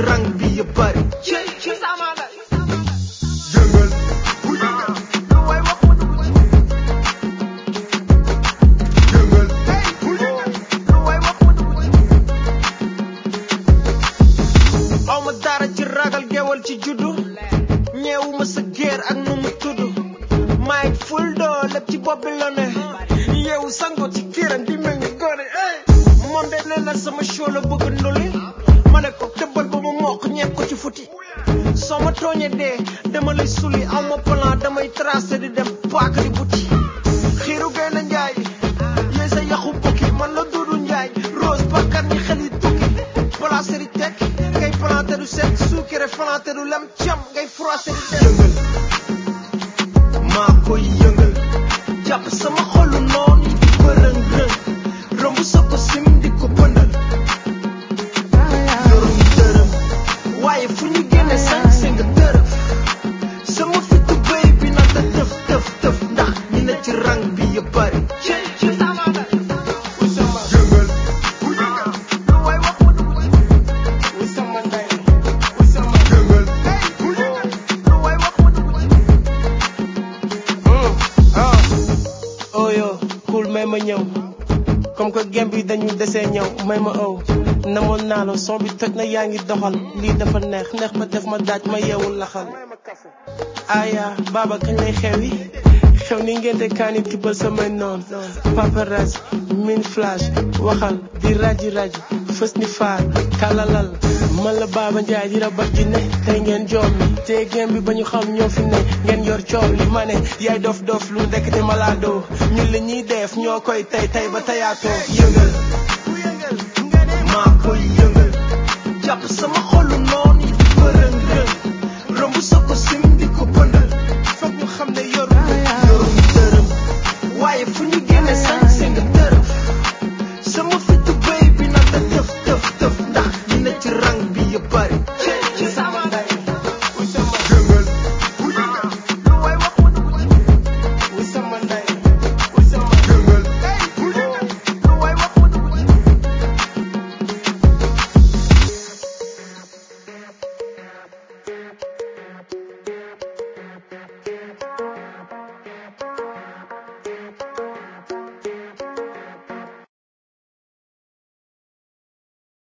rang bi ya bari Cey cey samana yëngal lu way wax mu dugg ci yëngal lu way wax mu dugg ci aw ma dara ci ragal gewal ci juddu ñeewuma sa géer ak nu mu tudd maay ful doo lépp ci bopp bi la ne yeewu sango ci kiiram di mel ni gone ey moom de nee na sama show la bëgg nduli ma ne ko tëbbal ba mu mokk ñeeg ko ci futi soo ma tooñee dee dama lay suli aw ma plan damay tracé di dem paak di buti xiiru gay na njaay yéy sa yaxu bukki man la duudu njaay rose bakkan ñi xel yi tukki placé di teg ngay planté du set suukire planté du lem cam ngay froissé di teg yëngal maa koy yëngal jàpp sama xolu noon yi di bërëng rëng romb sa ko sim di ko pëndal yorum dërëm waaye fu ñu génne cinq cinq dërëm sama fitu béy bi na da tëf tëf tëf ndax ñi ne ci rang bi ya bari Cey cey samana yëngal lu way wax mu dugg ci yëngal lu way wax mu dugg ci oyo cool may ma ñëw comme que gem bi dañu desee ñëw may ma ëw namoon naa la son bi toj na yaa ngi doxal lii dafa neex neex ba def ma daaj ma yeewul laxal aya baba kañ lay xewi xew ni ngente kaani tibbal samay noon paparazzi min flash waxal di raji raji fës ni faar kalalal man la Baba Njaay di rabat ji ne tey ngeen joom mi te gem bi ba ñu xam ñoo fi ne ngeen yor coow li ma ne yaay dof dof lu ndekete malado ñun li ñuy def ñoo koy tey tey ba teyaatoo yëngal maa koy yëngal jàpp sama xol